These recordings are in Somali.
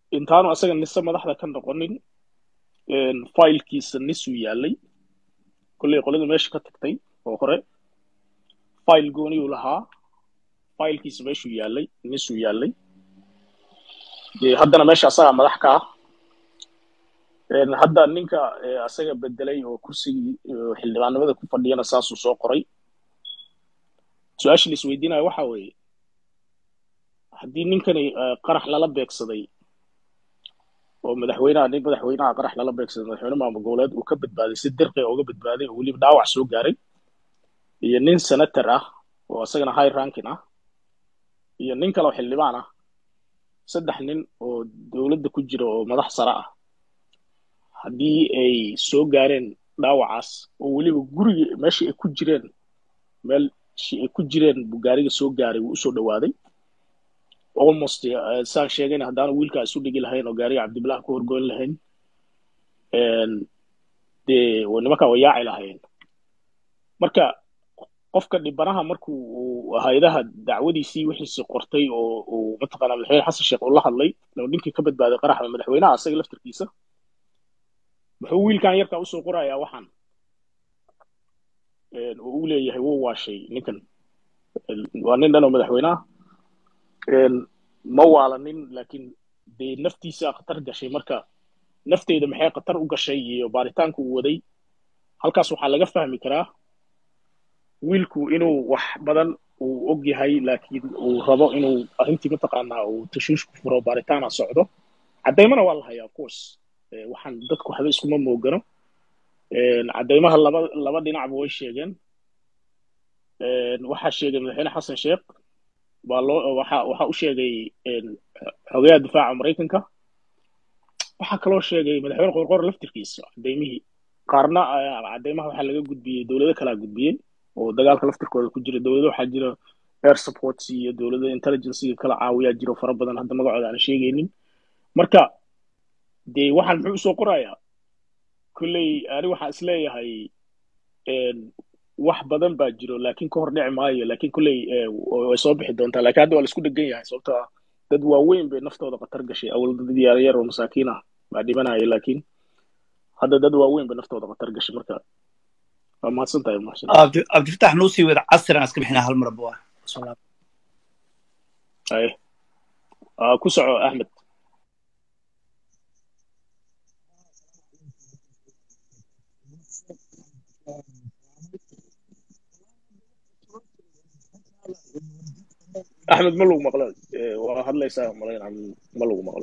intaanu asaga nise madaxda ka noqonin failkiisa nisuu yaalay kolley qolada meesha ka tagtay oo hore fail gooniyuu lahaa failkiisa meeshuu yaalay nisuu yaalay dee haddana meesha asagaa madax ka ah hadda ninka asaga bedelay oo kursigii xildhibaanimada ku fadhiyana saasuu soo qoray su-aasha la isweydiinayo waxa weeye haddii ninkani qarax lala beegsaday oo madaxweynaha nin madaxweynaha qarax lala beegsaday madaxweyne maamul goboleed uu ka badbaaday si dirqi uga badbaaday oo weliba dhaawac soo gaaray iyo nin senator ah oo isagana high ranking ah iyo nin kale oo xildhibaan ah saddex nin oo dowladda ku jira oo madax sare ah haddii ay soo gaareen dhaawacaas oo weliba guriga meeshii ay ku jireen meelshii ay ku jireen buu gaariga soo gaaray wuu usoo dhowaaday almost saan sheegayna haddaanu wiilkaa isu dhigi lahayn oo gaariga cabdibilah ku horgoyn lahayn dee nimankaa way yaaci lahayn marka qofka dhibanaha markuu hay-adaha dacwadiisii wixiisi qortay oo uu mataqaana madaxweyne xasan sheekh uu la hadlay oo ninkii ka badbaaday qaraxda madaxweynaha asaga laftarkiisa muxuu wiilkan yarkaa usoo qorayaa waxaan oo uu leeyahay wuu waashay ninkan waa nin dhan oo madaxweynaha ma waalanin laakiin dee naftiisa khatar gashay marka nafteyda maxay khatar u gashay iyo baaritaanku uu waday halkaas waxaa laga fahmi karaa wiilku inuu wax badan uu og yahay laakiin uu rabo inuu arrintii mataqaanaa uu tashiishku furo baaritaana socdo caddaymana waa la hayaa of course waxaan dadku waxba iskuma moogano caddaymaha laba laba dhinacba way sheegeen waxaa sheegay madaxweyne xasan sheekh waa loo waxa waxa u sheegay xogayaha difaaca maraykanka waxaa kaloo sheegay madaxweyne qorqor laftirkiisa cadaymihii qaarna cadaymaha waxaa laga gudbiyey dowlado kalaa gudbiyey oo dagaalka laftirkooda ku jira dowlado waxaa jira air supports iyo dowlada intelligencega kala caawiyaa jiro fara badan hadda magacooda aan sheegaynin marka dee waxaan muxuu usoo qorayaa kolley ani waxaan isleeyahay wax badan baa jiro laakiin ka hor dhici maayo laakiin kolley way soo bixi doontaa lakiin hadda waa la isku dhegan yahay sababto ah dad waaweyn bay naftooda khatar gashay awal dad yaryar oo masaakiin ah baa dhimanaya laakiin hadda dad waaweyn bay naftooda khatar gashay marka waa mahadsan tahay mahadsan cabdifatax noo sii wada casrigan iska bixinaa hal mar bua ay ku soco axmed axmed ma lagu maqlo waa hadlaysaa malayn ma lagu maqlo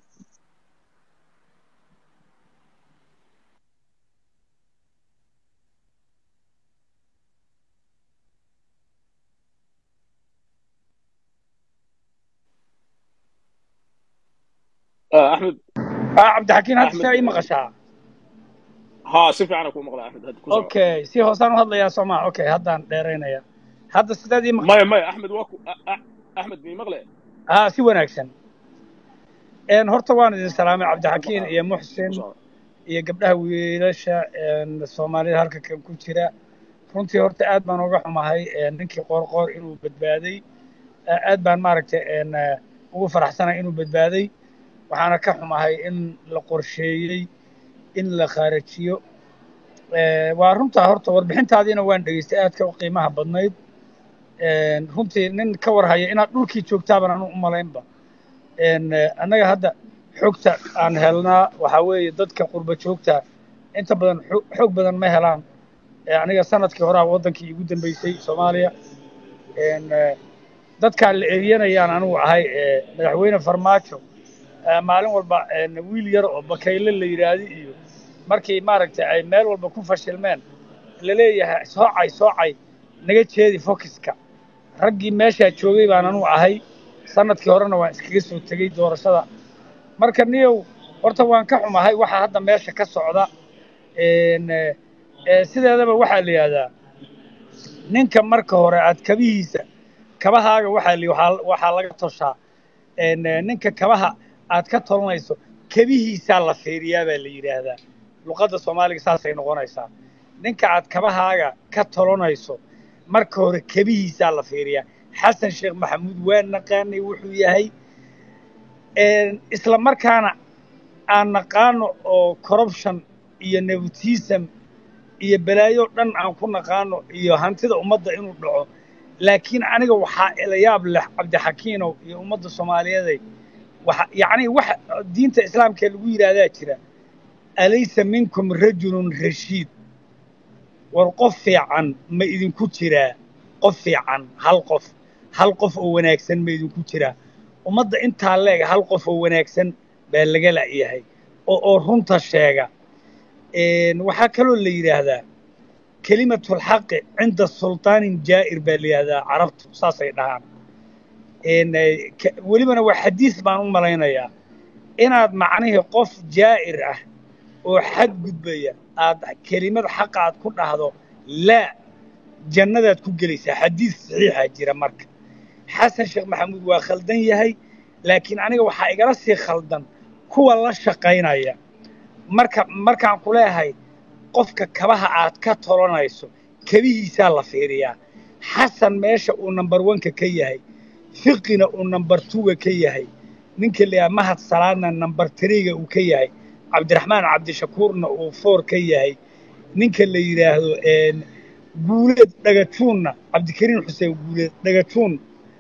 axmed cabdixakiin hadda saa ii maqashaa ha si fiican ku maqla axmed hadda ku soco okay si hoosaan u hadlayaa soo maa okay haddaan dheeraynaya hadda sidaad ii maya maya axmed waa ku axmed mii maqle haa si wanaagsan horta waan idin salaamay cabdixakiin iyo muxsin iyo gabdhaha wiilasha soomaalida halka kan ku jira runtii horta aad baan uga xumahay ninkii qoorqoor inuu badbaaday aad baan maaragtay ugu faraxsanahay inuu badbaaday waxaana ka xumahay in la qorsheeyey in la khaarajiyo waa runtaa horta warbixintaadiina waan dhegeystay aadka u qiimaha badnayd runtii nin ka warhaya inaad dhulkii joogtaaban anu u malaynba annaga hadda xogta aan helnaa waxaa weeye dadka qurba joogta inta badan xoog badan ma helaan aniga sanadkii horaa waddankii igu dambeysay soomaaliya dadkaan la eriyanayaan anugu ahay madaxweyne farmaajo maalin walba wiil yar oo bakayle la yidhaahdi iyo markii maaragtay ay meel walba ku fashilmeen la leeyahay soocay soocay naga jeedi fokiska raggii meeshaa joogay baan anugu ahay sanadkii horena waan iskaga soo tegey doorashada marka niyow horta waan ka xumahay waxaa hadda meesha ka socda sideedaba waxaa la yidhahdaa ninka marka hore aad kabihiisa kabahaaga waxaa li waxaa laga toshaa ninka kabaha aad ka tolanayso kebihiisaa la fiiriyaa baa la yidhaahdaa luqadda soomaaliga saasay noqonaysaa ninka aad kabahaaga ka tolanayso marka hore kebihiisaa la fiiriyaa xasan sheekh maxamuud waa naqaanay wuxuu yahay isla markaana aan naqaano oo corruption iyo nepotism iyo balaayo dhan aan ku naqaano iyo hantida ummadda inuu dhaco laakiin aniga waxaa ilayaab leh cabdixakiinow iyo ummadda soomaaliyeeday waxa yacni wax diinta islaamka lagu yidhaahdaa jira alaysa minkum rajulun rashiid war qof fiican ma idinku jiraa qof fiican hal qof hal qof oo wanaagsan ma idinku jiraa ummadda intaa leeg hal qof oo wanaagsan baa laga la'yahay oo oo runta sheega waxaa kaloo la yidhaahdaa kelimatulxaqi cinda sultaanin jaa'ir baa la yidhahdaa carabtu saasay dhahaan welibana waa xadiis baan u malaynayaa inaad macnihii qof jaa'ir ah oo xad gudbaya aad kelimad xaqa aad ku dhahdo laa jannadaad ku gelaysaa xadiis saxiixa jira marka xasan sheekh maxamuud waa khaldan yahay laakiin aniga waxaa igala sii khaldan kuwa la shaqaynaya marka markaan ku leeyahay qofka kabaha aad ka tolanayso kebihiisaa la fiiriyaa xasan meesha uu number oneka ka yahay fiqina uu number twoga ka yahay ninka la yidhaha mahad salaadna number threega uu ka yahay cabdiraxmaan cabdishakuurna uu four ka yahay ninka la yidhaahdo guuleed dhagajuunna cabdikariin xuseen guuleed dhagajuun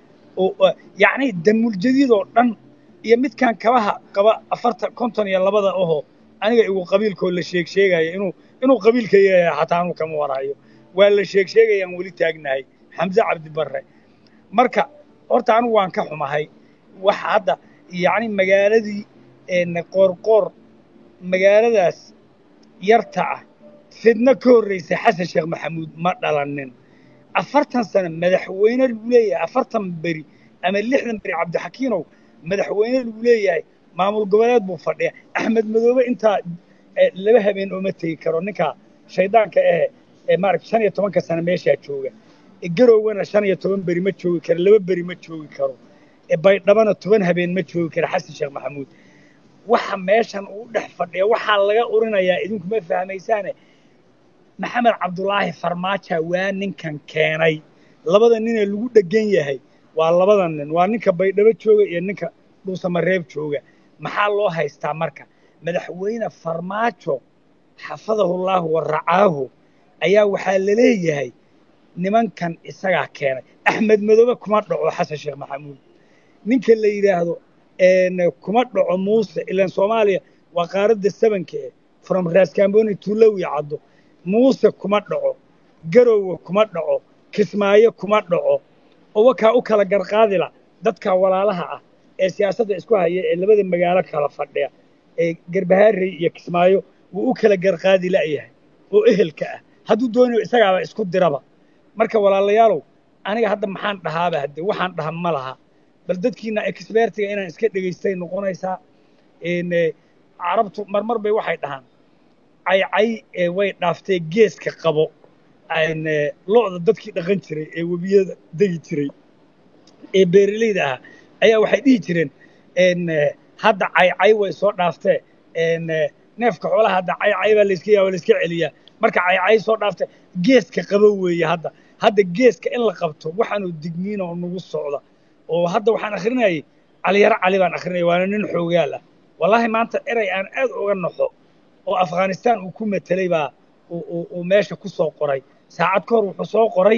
yacni damuuljadiid oo dhan iyo midkaan kabaha qaba afartan konton iyo labada ahoo aniga igu qabiilkoo la sheeg sheegaya inuu inuu qabiilka yahay xataa anuu kama warayo waa la sheeg sheegayaan weli taagnahay xamse cabdibarre marka horta anigu waan ka xumahay waxa hadda yacni magaaladii qoorqoor magaaladaas yarta ah fidno ka horraysay xasan sheekh maxamuud ma dhalanin afartan sano madaxweyne lagu leeyahay afartan beri ama lixdan beri cabdixakiinow madaxweyne lagu leeyahay maamul goboleed buu fadhiya axmed madoobe intaa laba habeen ooma tegi karo ninka shaydaanka ahe ee maaragta shan iyo tobanka sano meeshaa jooga garowgana shan iyo toban beri ma joogi karo laba beri ma joogi karo baydhabana toban habeen ma joogi karo xasan sheekh maxamuud waxa meeshan uu dhex fadhiya waxaa laga urinayaa idinku ma fahmaysaane maxamed cabdulaahi farmaaja waa ninkan keenay labada ninee lagu dhegan yahay waa labada nin waa ninka baydhabo jooga iyo ninka dhuusamareeb jooga maxaa loo haystaa marka madaxweyne farmaajo xafadahullaahu wa racaahu ayaa waxaa la leeyahay nimankan isagaa keenay axmed madoobe kuma dhaco xasan sheekh maxamuud ninka la yidhaahdo kuma dhaco muuse ilaan soomaaliya waa qaaradda sabanka eh from raskamboni tulowi caddo muuse kuma dhaco garowe kuma dhaco kismaayo kuma dhaco oo wakaa u kala garqaadila dadka walaalaha ah ee siyaasadda isku haya ee labada magaalo kala fadhiya ee garbahaarey iyo kismaayo wuu u kala garqaadi la'yahay oo ehelka ah hadduu doonayo isagaaba isku diraba marka walaalayaalow aniga hadda maxaan dhahaaba hadde waxaan dhaha ma laha bal dadkiina expertiga inaan iska dhegaystay noqonaysaa carabtu marmar bay waxay dhahaan caycay way dhaaftee geeska qabo lo'da dadkii dhaqan jiray ee webiyada degi jiray ee beeralayda ahaa ayaa waxay dhihi jireen hadda caycay way soo dhaaftee neefka xoolaha hadda caycay baa layska yaa layska celiyaa marka caycay soo dhaaftee geeska qabo weeye hadda hadda geeska in la qabto waxaanuu digniina oo nagu socda oo hadda waxaan akhrinayay caliyaro cali baan akhrinaya waana nin xoogaal ah wallaahi maanta erey aan aad uga naxo oo afghanistan uu ku matelay baa uu meesha ku soo qoray saacad ka hor wuxuu soo qoray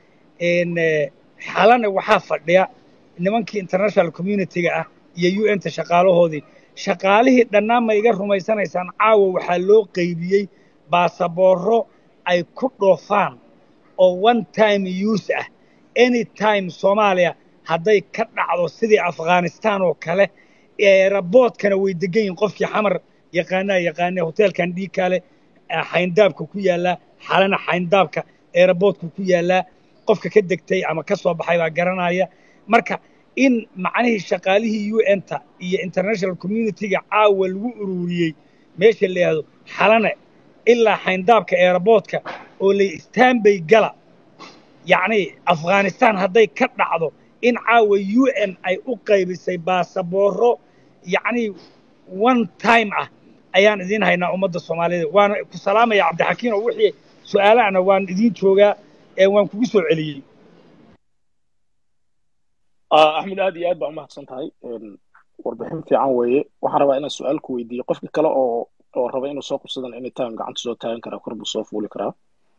xalana waxaa fadhiya nimankii international communitiga ah iyo u n ta shaqaalahoodii shaqaalihii dhannaan ma iga rumaysanaysaan caawa waxaa loo qaybiyey baasaboorro ay ku dhoofaan oo one time use ah any time soomaaliya hadday ka dhacdo sidii afghanistan oo kale eeraboodkana way degan yihin qofkii xamar yaqaanaa yaqaane hoteelkan dhiigkaale xayndaabka ku yaallaa xalana xayndaabka eeraboodka ku yaallaa qofka ka degtay ama ka soo baxay baa garanaya marka in macnihii shaqaalihii u n ta iyo international communitiga caawa lagu ururiyey meesha la yidhahdo xalane ilaa xayndaabka eeraboodka oo la istaanbay gala yacni afghanistan hadday ka dhacdo in caawa u n ay u qaybisay baasaboorro yacni one time ah ayaan idiin haynaa ummadda soomaaliyed waana ku salaamaya cabdixakiin oo wixii su-aalahana waan idiin joogaa ee waan kugu soo celiyey axmed aad iyo aad baa umahadsan tahay warbixin fiican weeye waxaan rabaa inaan su-aal ku weydiiyo qofka kale oo oo raba inuu soo qabsadan anytime gacanta soo taagan karaa kor buu soo fuuli karaa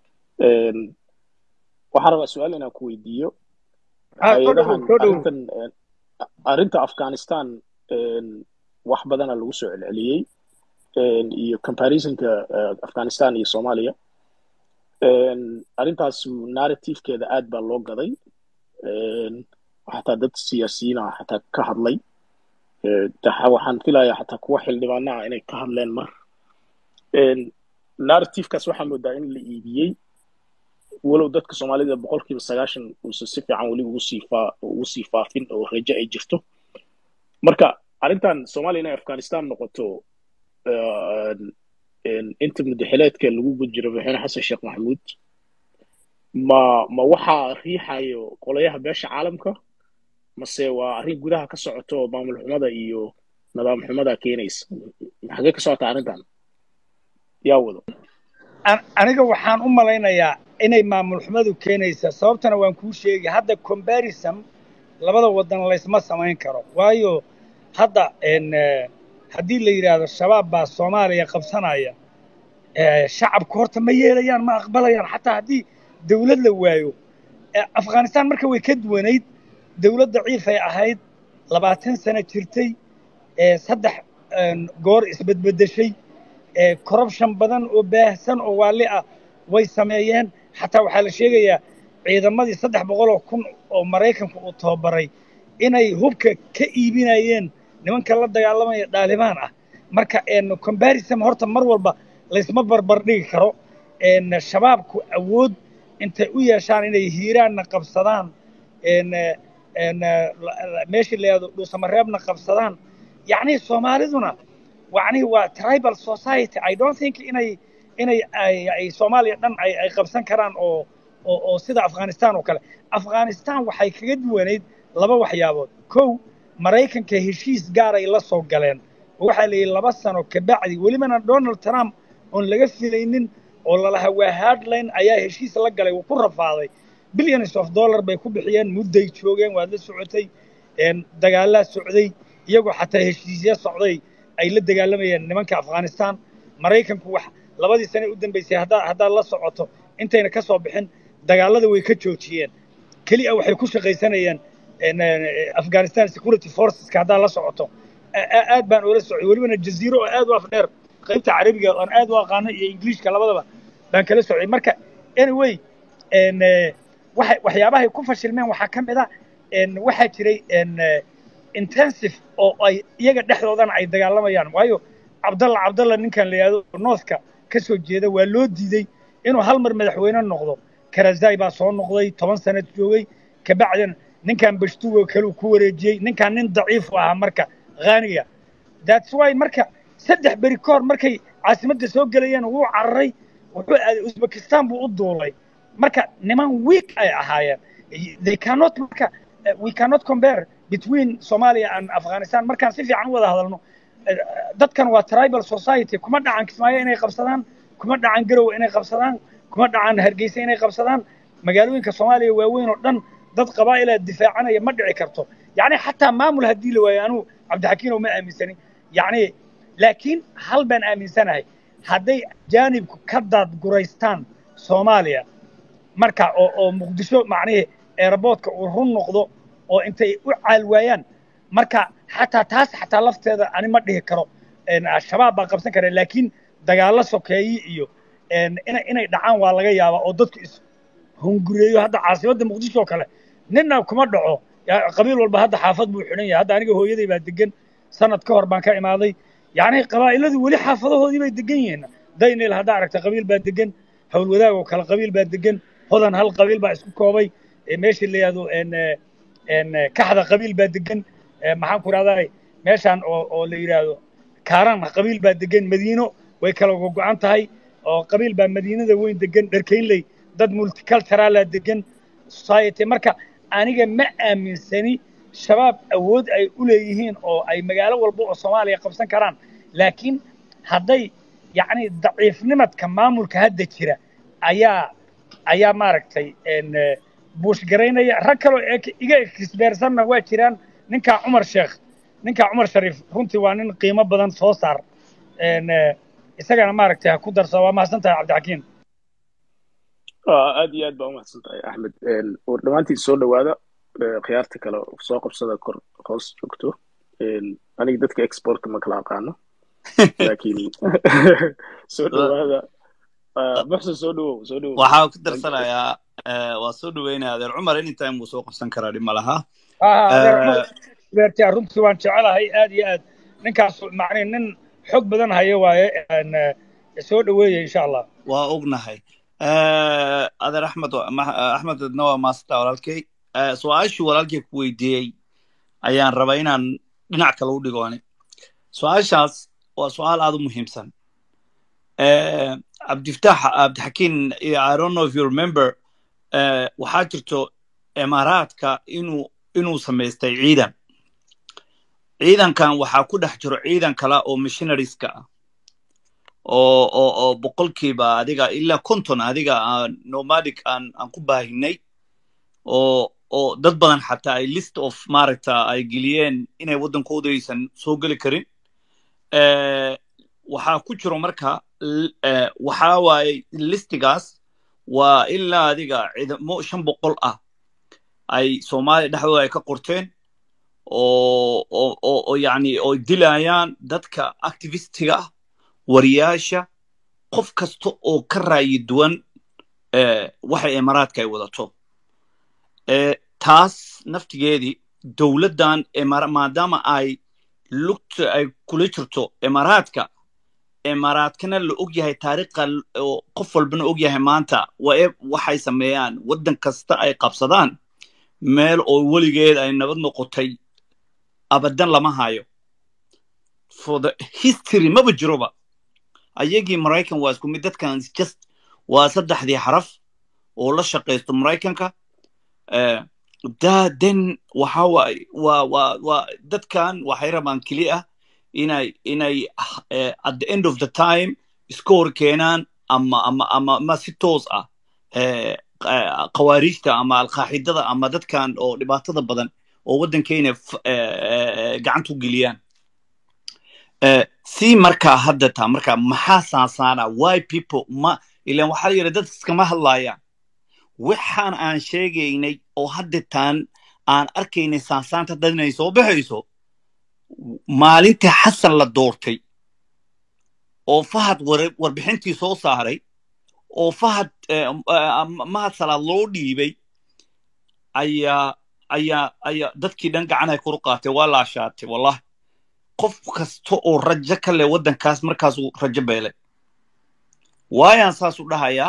waxaan rabaa su-aal inaan ku weydiiyo hay-adahan arrintan arrinta afghanistan wax badana lagu soo celceliyey iyo comparisonka afghanistan iyo soomaaliya arrintaas narrativekeeda aad baa loo gaday xataa dad siyaasiyiina xataa ka hadlay waxaan filayaa xataa kuwa xildhibaanaha inay ka hadleen mar narrativekaas waxaa moodaa in la iibiyey walow dadka soomaalida boqolkiiba sagaashan uusan si fiican weli ugu sii faa ugu sii faafin oo rajo ay jirto marka arrintan soomaaliya inay afghanistan noqoto inta mudaxileedka lagu gudjiro madaxweyne xasan sheekh maxamuud ma ma waxaa riixayo qolayaha beesha caalamka mase waa arrin gudaha ka socoto oo maamul xumada iyo nidaam xumada keenaysa xagee ka socota arrintan yaa wado aniga waxaan u malaynayaa inay maamul xumadu keenaysa sababtana waan kuu sheegi hadda comparison labada wadan laysma samayn karo waayo hadda haddii la yidhaahdo shabaab baa soomaaliya qabsanaya shacabku horta ma yeelayaan ma aqbalayaan xataa haddii dawlad la waayo afghanistan marka way ka duwanayd dawlad daciifay ahayd labaatan sano jirtay saddex goor isbedbeddeshay corruption badan oo baahsan oo waalli ah way sameeyeen xataa waxaa la sheegayaa ciidamadii saddex boqoloo kun oo maraykanku uu tababaray inay hubka ka iibinayeen nimanka la dagaalamaya dhaalibaan ah marka comparison horta mar walba laysma barbar dhigi karo shabaabku awood intay u yeeshaan inay hiiraanna qabsadaan meeshii la yahdo dhuusamareebna qabsadaan yacni soomaaliduna yani waa tribal society i don't think inay inay ay soomaaliya dhan ay ay qabsan karaan oo oo oo sida afghanistan oo kale afghanistan waxay kaga duwanayd laba waxyaabood kow maraykanka heshiis gaaray la soo galeen oo waxaa la yidhi laba sano kabacdi welibana donald trump oon laga filaynin oo lalahaa waa hardline ayaa heshiis la galay wuu ku rafaaday billions of dollar bay ku bixiyeen mudday joogeen waad la socotay dagaalaa socday iyagoo xataa heshiisya socday ay la dagaalamayeen nimanka afghanistan maraykanku wax labadii sane u dambaysay haddaa haddaad la socoto intayna ka soo bixin dagaalada way ka joojiyeen keli a waxay ku shaqaysanayeen afghanistan security forceska haddaad la socoto aad baan oola socday welibana jaziiro oo aad u afdheer qaybta carabiga oon aad u aqaano iyo ingiliishka labadaba baan kala socday marka anyway waxay waxyaabahay ku fashilmeen waxaa ka mid a waxaa jiray intensive oo ay iyaga dhexdoodana ay dagaalamayaan waayo cabdalla cabdalla ninkan la yidhahdo northka ka soo jeeda waa loo diiday inuu hal mar madaxweyne noqdo karazai baa soo noqday toban sanad joogay kabacdina ninkan bashtugo kaleu ku wareejiyey ninkan nin daciifu ahaa marka haaniga that's why marka saddex beri ka hor markay caasimadda soo gelayeen wuu cararay wuxuu aaday uzbekistan buu u duulay marka niman week ay ahaayeen they cannot marka we cannot compare between Somalia and Afghanistan markaan si fiican u wada hadalno dadkan waa tribal society kuma dhacan Kismaayo inay qabsadaan kuma dhacan Garowe inay qabsadaan kuma dhacan Hargeysa inay qabsadaan magaalooyinka Soomaaliya waaweyn oo dhan dad qabaa'ila difaacanaya ma dhici karto yacni xataa maamul haddii la waayo anuu cabdixakiin oo ma aaminsanin yacni laakiin hal baan aaminsanahay hadday jaanibku ka daadguraystaan Soomaaliya marka oo oo muqdisho macnihii airportka uu run noqdo oo intay u caal waayaan marka xataa taas xataa lafteeda ani ma dhihi karo shabaab baa qabsan kara laakiin dagaallo sokeeyi iyo inay inay dhacaan waa laga yaabaa oo dadku is hungureeyo hadda caasimadda muqdisho oo kale ninna kuma dhaco qabiil walba hadda xaafad buu xidhan yahay hadda aniga hooyaday baa degan sanad ka hor baan ka imaaday yacni qabaa'iladu weli xaafadahoodii bay degan yihiin daynil haddaa aragta qabiil baa degan howlwadaag oo kale qabiil baa degan hodan hal qabiil baa isku koobay meeshii la yihahdo kaxda qabiil baa degan maxaan ku rahdaa meeshaan oo oo la yidhaahdo kaaran qabiil baa degan madiino way kala gogo'an tahay oo qabiil baa madiinada weyn degan dharkaynley dad multiculturala degan society marka aniga ma aaminsani shabaab awood ay u leeyihiin oo ay magaalo walba oo soomaaliya qabsan karaan laakiin hadday yacni daciifnimadka maamulka hadda jira ayaa ayaa maaragtay buushgaraynaya rag kaloo iga ekisbeersanna waa jiraan ninkaa cumar sheekh ninka cumar shariif runtii waa nin qiimo badan soo saar een, eh, isagana maaragtay ha ku darso waa mahadsan tahay cabdixakiin aad iyo aad baa umahadsan tahay axmed war dhammaantiin soo dhowaada Eh, khiyaarta kale soo qabsada kor hoos joogto Een, aniga dadka exportka ma kala aqaano laakiin soo dhowaada Ah, muxsin soo dhowow soo dhowow waxaa ku darsanayaa eh, waa soo dhaweynaya adeer cumar anytime wuu soo qabsan karaa dhib ma laha haa adeer Eh, cumar beertiya runtii waan jecelahay aad iyo aad ninkaas macnii nin xog badan haya waaye een, eh, soo dhoweeya insha allah waa ognahay Eh, adeer axmed wa- ma- axmed adna waa maasanta walaalkay Eh, su-aashii walaalkay ku weydiiyey ayaan rabaa inaan dhinac kale u dhigooni su-aashaas waa su-aal aad u muhiimsan Eh, cabdiftaax cabdixakiin i don't know if you remember eh, waxaa jirto imaaraadka inuu inuu samaystay ciidan ciidankan waxaa ku dhex jiro ciidan kale oo missionarieska ah oo oo oo boqolkiiba adiga ilaa konton adiga aan nomadic aan aan ku baahinay oo oo dad badan xataa ay list of maaragta ay geliyeen inay waddankooda aysan soo geli karin Eh, waxaa ku jiro marka l- eh, waxaa waaye listigaas waa ilaa adiga ciidamo shan boqol ah ay soomaaliya dhexdooda ay ka qorteen oo oo oo oo yacni oo dilayaan dadka activistiga ah wariyaasha qof kasta oo ka raayi duwan eh, waxa imaaraadka ay wadato Eh, taas naftigeedii dowladdan imara- maadaama ay lugta ay kula jirto imaaraadka imaaraadkana la og yahay taariikha l- oo qof walbana og yahay maanta waa e waxay sameeyaan waddan kasta ay qabsadaan meel oo weligeed ay nabad noqotay abadan lama hayo for the history maba jiroba ayagii maraykan waa isku mid dadkan is just waa saddexdii xaraf oo la shaqaysto maraykanka Eh, da den waxa waay waa waa waa dadkan waxay rabaan keli ah inay inay eh, at the end of the time iska hor keenaan ama ama ama ama si toos ah eh, qa- khawaariijta ama alqaaxidada ama dadkan oo dhibaatada badan oo waddankeena f- eh, eh, gacanta u geliyaan Eh, si markaa hadda taa markaa maxaa saasaana why people ma ilan waxaa la yidhi dad iskama hadlaayaan waxaan aan sheegaynay oo haddetaan aan arkaynay saansaanta dad inay soo baxayso maalintii xasan la doortay oo fahad war- warbixintii soo saaray oo fahad eh, eh, mahad salaad loo dhiibay ayaa ayaa ayaa dadkii dhan gacanay kor u qaatay waa la ashaatay wallahi qof kasta oo rajo ka leh waddankaas markaasuu rajo beelay waayaan saas u dhahayaa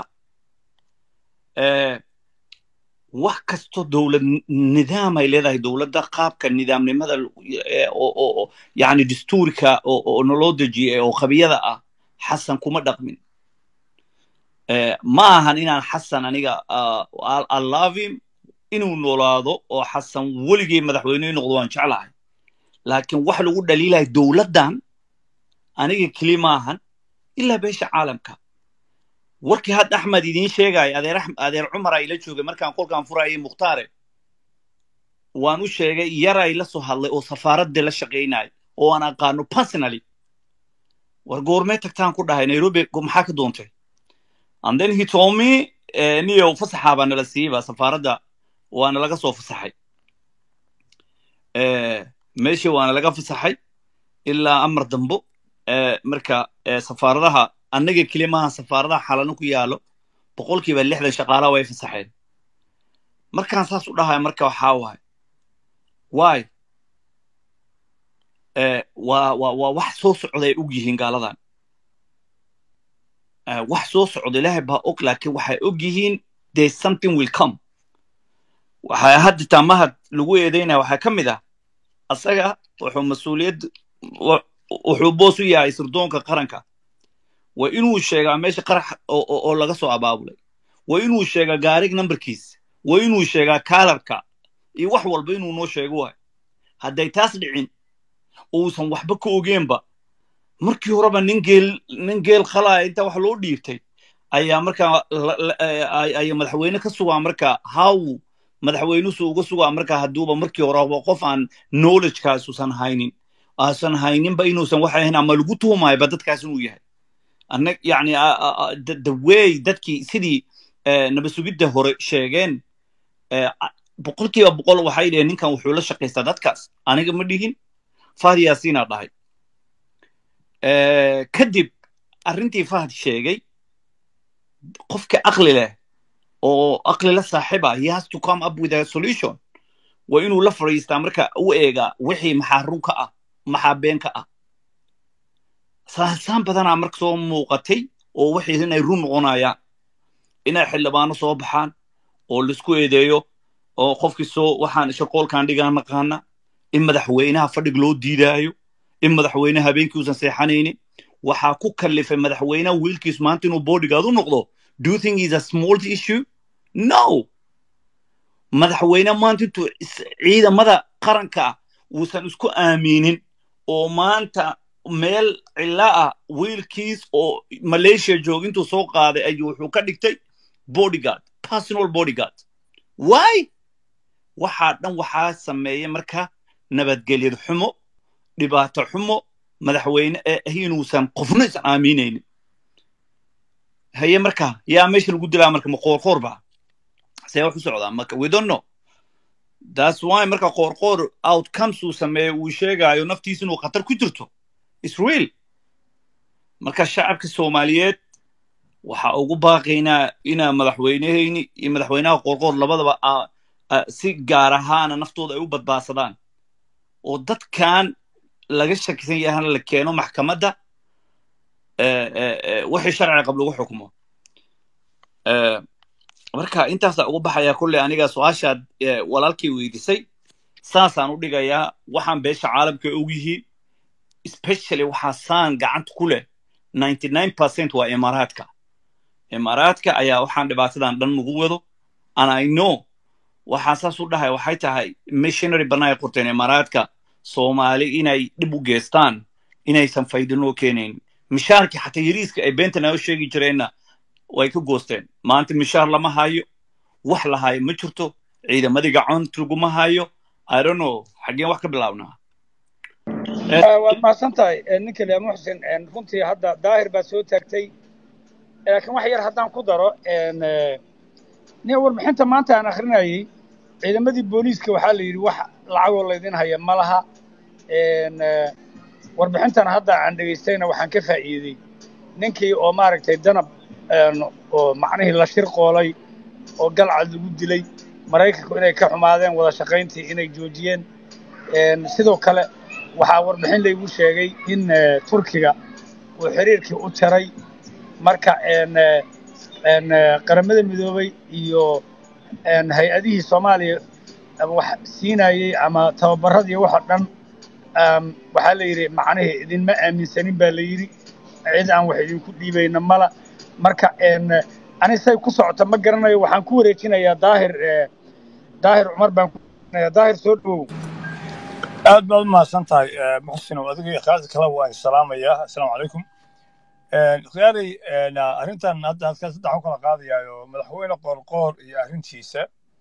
eh, wax kasto dowlad nidaam ay leedahay dowladda qaabka nidaamnimada eh, oo oo- oo yani dastuurka oo oo naloo dejiyay oo qabiyada ah xasan kuma dhaqmin Eh, ma ahan inaan xasan aniga ah, I- I love him inuu noolaado oo xasan weligii madaxweyne noqdo waan jeclahay laakiin wax lagu dhaliilahay dowladdan aniga keli maahan ilaa beesha caalamka warkii hadda axmed idiin sheegaya adeer Ax- adeer cumar ay la joogay markaan kolkaan furayay mukhtaare waan u sheegay yaray la soo hadlay oo safaaradda la shaqaynaya oo aan aqaano personally war goormee tagtaan ku dhahay nairobi go- maxaa ka doontay and then he told me eh, niyo fasaxa baa nala siiyeyba safaaradda waana laga soo fasaxay Eh, meeshii waana laga fasaxay ilaa amar dambo Eh, marka eh, safaaradaha annaga keli maaha safaaradaha xalano ku yaalo boqolkiiba lixdan shaqaalaha way fasaxeen markaan saas u dhahay marka waxaa waay waay Eh, waa waa waa wax soo socday og yihiin gaaladan Eh, wax soo socda ilaahay baa og laakiin waxay og yihiin there something will come waxaa hadda taamahad lagu eedeynaya waxaa ka mid ah asaga wuxuu mas-uuliyad wa- wuxuu boos u yahay sirdoonka qaranka waa inuu sheegaa meesha qarax oo oo- oo laga soo abaabulay waa inuu sheegaa gaarig numberkiis waa inuu sheegaa kaalarka iyo wax walba inuu noo sheego waay hadday taas dhicin uusan waxba ka ogeenba markii horeba nin geel nin geel khalaya inta wax loo dhiibtay ayaa markaa la- la- ay ay madaxweyne ka sugaa marka how madaxweynusu uga sugaa marka hadduuba markii horeba qof aan knowledgekaasusan haynin aasan hayninba inuusan waxay ahayn ama lagu tuhumayba dadkaas inuu yahay anag yani a- a- a- the the way dadkii sidii eh, nabad sugidda hore sheegeen eh, a- boqolkiiba boqol waxay dheheen ninkan wuxuu la shaqaystaa dadkaas aniga ma dhihin fahd yaasiinaa dhahay Eh, kadib arrintii fahd sheegay qofka aqli leh oo aqli la saaxiba he has to come up with a solution waa inuu la fadhiistaa marka u eega wixii maxaa run ka ah maxaa been ka ah saasaan badanaa marka soo muuqatay oo wixii inay run noqonayaan inay xildhibaano soo baxaan oo laisku eedeeyo oo qofkii soo waxaan shaqoolkan dhigaan naqaana in madaxweynaha fadhig loo diidaayo in madaxweynaha habeenkii uusan seexanaynin waxaa ku kallifay madaxweynaha wiilkiis maanta inuu bodyguard u noqdo do you think is a small issue no madaxweyne maanta intuu is- ciidamada qaranka ah uusan isku aaminin oo maanta meel cila ah wiilkiis oo malaysia jooga intuu soo qaaday ayuu wuxuu ka dhigtay bodyguard personal bodyguard why waxaa dhan waxaa sameeya marka nabadgelyad xumo dhibaato xumo madaxweyne ee ah inuusan qofna is aaminaynin haye marka yaa meesha lagu dilaa marka ma qoorqoor ba see wax u socdaa marka we don't know that's why marka qoorqoor outcomes uu sameeyo uu sheegaayo naftiisa inuu khatar ku jirto is real marka shacabka soomaaliyeed waxa ugu baaqaynaa inaa madaxweynehayni iyo madaxweynaha qoorqoor labadaba a- a- si gaar ahaana naftooda ay u badbaadsadaan oo dadkan laga shakisan yahana la keeno maxkamadda eh, eh, eh, wixii sharciga qab lagu xukumo Eh, marka intaasaa ugu baxayaa kolley aniga su-aashaad eh, walaalkii weydiisay saasaan u dhigayaa waxaan beesha caalamka og yihiin especially waxaa saan gacanta ku leh 99% waa imaaraadka imaaraadka ayaa waxaan dhibaatadan dhan nagu wado and i know waxaan saas u dhahay waxay tahay missionary bannaan ay qorteen imaaraadka soomaali inay dhib u geestaan inaysan faydinoo keenayn mishaarkii xataa yariiska ay beenta naga sheegi jireenna way ka goosteen maanta mishaar lama hayo wax la hayo ma jirto ciidamadii gacont laguma hayo i don't know xaggeen wax ka bilaabnaa Eh, Ah, waad mahadsan tahay Eh, ninka lea muxsin eh, runtii hadda daahir baad soo taagtay Eh, laakiin wax yar haddaan ku daro en, eh, nin warbixinta maanta aan akrinayay ciidamadii booliiska waxaa la yidhi wax lacagoo laydin haya ma laha En, eh, warbixintan hadda aan dhegaystayna waxaan ka faa'iiday ninkii oo maaragtay danab en, oo macnihii la shir qoolay oo galcad lagu dilay maraykanku inay ka xumaadeen wada shaqayntii inay joojiyeen En, sidoo kale waxaa warbixin laygu sheegay in eh, turkiga uu xiriirkii u jaray marka en, eh, en, eh, qaramada midoobay iyo en, hay-adihii soomaaliya ama wax siinayey ama tababaradii waxa dhan um, waxaa la yidhi macnihii idinma aaminsanin baa la yidhi cid aan wax idinku dhiibayna mala marka en, eh, ani say ku socota ma garanayo waxaan ku wareejinayaa daahir eh, daahir cumar baan ku wareejinayaa daahir soo dhowow aad baad u mahadsan tahay eh, muxsin oo adiga iyo khaalid kale waan salaamayaa assalaamu calaykum khiyaaray arrintan hadda halkaa saddex u kala qaadayaayo madaxweyne qoorqoor iyo arrintiisa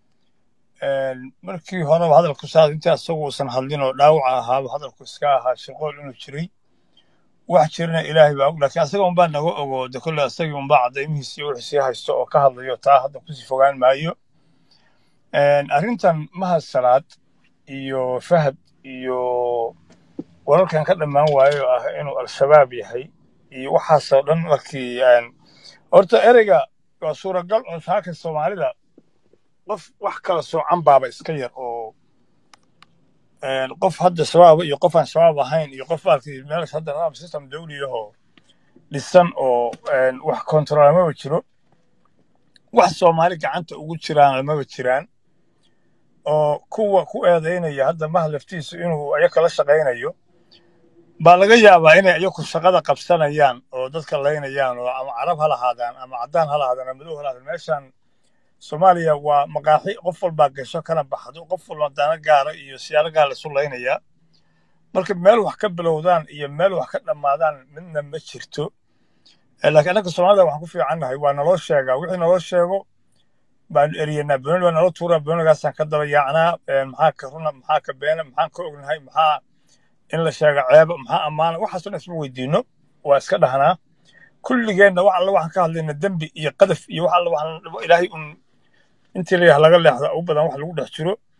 een, markii horeba hadalku saad intii asagu uusan hadlin oo dhaawaca ahaaba hadalku iska ahaa shirqool inuu jiray wax jirana ilaahay baa og laakiin asaga unbaa naga ogo de kolle asagii unbaa caddaymihiisi iyo wixii sii haysto oo ka hadlayo taa hadda kusii fogaan maayo Een, arrintan mahad salaad iyo fahad iyo wararkan ka dhammaan waayo oo ah inuu al-shabaab yahay iyo waxaasoo dhan markii een, horta ereyga waa suuragal oo saaka soomaalida qof wax kala soocan baaba iska yar oo een, qof hadda shabaaba iyo qof aan shabaab ahayn iyo qof baalkii meel hadda nidaam system dawli ahoo dhisan oo een, wax kontrol maba jiro wax soomaali gacanta ugu jiraan lamaba jiraan oo kuwa ku eedaynaya hadda mahad laftiisu inuu ayaka la shaqaynayo baa laga yaabaa inay iyaku shaqada qabsanayaan oo dadka laynayaan oo ama carab ha lahaadaan ama caddaan ha lahaadaan ama madow ha lahaadaan meeshan soomaaliya waa maqaaxi qof walbaa gasho kana baxdo qof walba dana gaara iyo siyaalo gaar laisu laynayaa marka meel wax ka bilowdaan iyo meel wax ka dhammaadaan midna ma jirto Eh, laakiin annaga soomaalida waxaan ku fiicannahay waa naloo sheegaa wixii naloo sheego baanu eriyanaa benoni baa nala tuuraa benonigaasaan ka daba yaacnaa Eh, maxaa ka runa maxaa ka beena maxaan ka ognahay maxaa in la sheego ceebo maxaa ammaana waxaasoo dhan isma weydiino waa iska dhahnaa kulligeenna wax alla waxaan ka hadlayna dembi iyo qadaf iyo wax alla waxaan ilaahay un intii la laga leexda ugu badan wax lagu dhex jiro